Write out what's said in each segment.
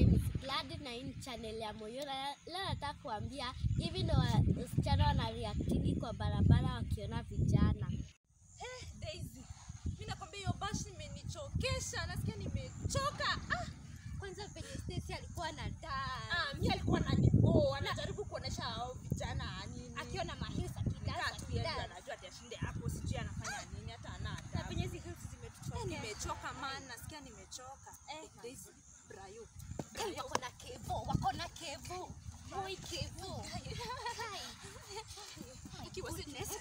name is Glad na hii ni channel ya Moyora. Leo nataka kuambia hivi ndo wasichana wanareactingi kwa barabara wakiona vijana. Eh, Daisy. Mimi nakwambia hiyo bashi imenichokesha. Nasikia nimechoka. Ah, Kwanza penye Stacy alikuwa na taa ah mimi alikuwa ananiboa. Anajaribu kuonesha hao vijana nini. akiona mahisa Nikaa kidansa tu yeye kidansa. anajua ati ashinde hapo sijui anafanya nini hata ana Na adabu. penye hizi hills Eh, zimetuchokesha. nimechoka man, nasikia nimechoka. Eh, Daisy, Brayo. Kai wako na kevo, wako na kevo. Moi kevo. Kai. Ikiwa si Goodness.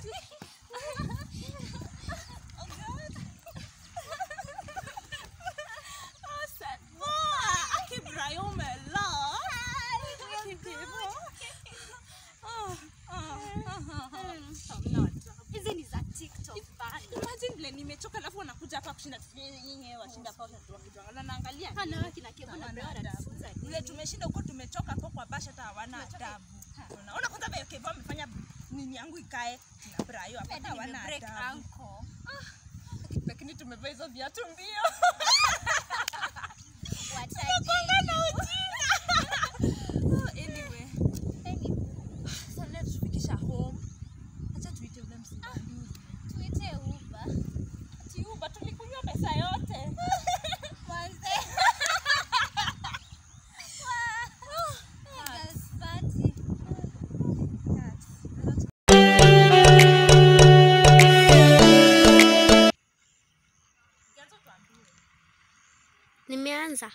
Ah, sad boy. Aki Brayo umela. Aki Kevo. Ah, ah, ah, ah. Hamna adabu. Hizi ni za TikTok bana. Imagine vile nimechoka alafu wanakuja hapa kushinda yenyewe washinda hapa wakituangalia naangalia Hana wewe kina kevo na Hawana Bea adabu. wanatufunza vile nini? tumeshinda huko tumechoka hapo kwa basha hata hawana adabu. Unaona kwanza vile Kevo amefanya nini yangu ikae na Brayo hapa hata Hadi hawana nimebreak adabu. ankle. Lakini tumevaa hizo viatu mbio. What I Tunakwenda na did. ujinga. Oh, anyway, Anyway, sasa leo tufikisha home. Acha tuite ule msimamizi. tuite Uber. Ati Uber tulikunywa pesa yote. Mwanze. Girls party. Nimeanza.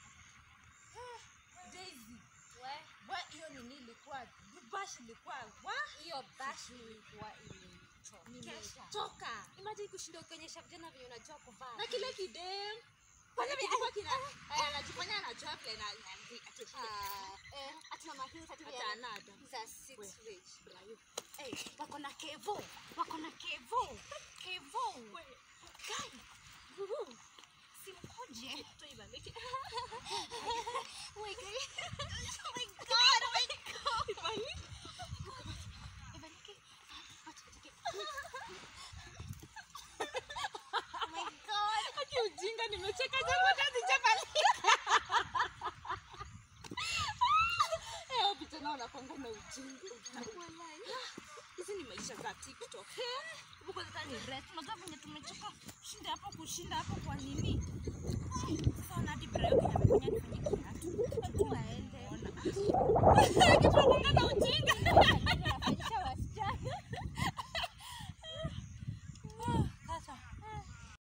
Daisy, wa hiyo nini ilikuwa bash ilikuwa wa Hiyo bashi ilikuwa imenichokesha. toka Imagine kushinda ukionyesha vijana vile unajua kuvaa. na kile kidem kwanza kilikuwa kina aya, anajifanya anajua vile na na- ati Ah, eh, ati mama Hills, ati hata vile- anada za six rage. Eh, wako na kevo wako na kevo kevo Kai, uhu, simkuje Wait, Kai. Oh my God, oh my God. Ibalike. Acha, acha, Oh my God. Aki ujinga nimecheka jambo hata sijamaliza. Eh, hao vijana wanakwanga na ujinga. Hizi ni maisha za TikTok. Eh, Huko kwanza ni rest. Unajua venye tumechoka kushinda hapo kushinda hapo kwa nini? Sasa na hadi Brayo Kenya amefanya nifanye kiatu. Hebu waende. Ona. Kitu nakwanga na ujinga.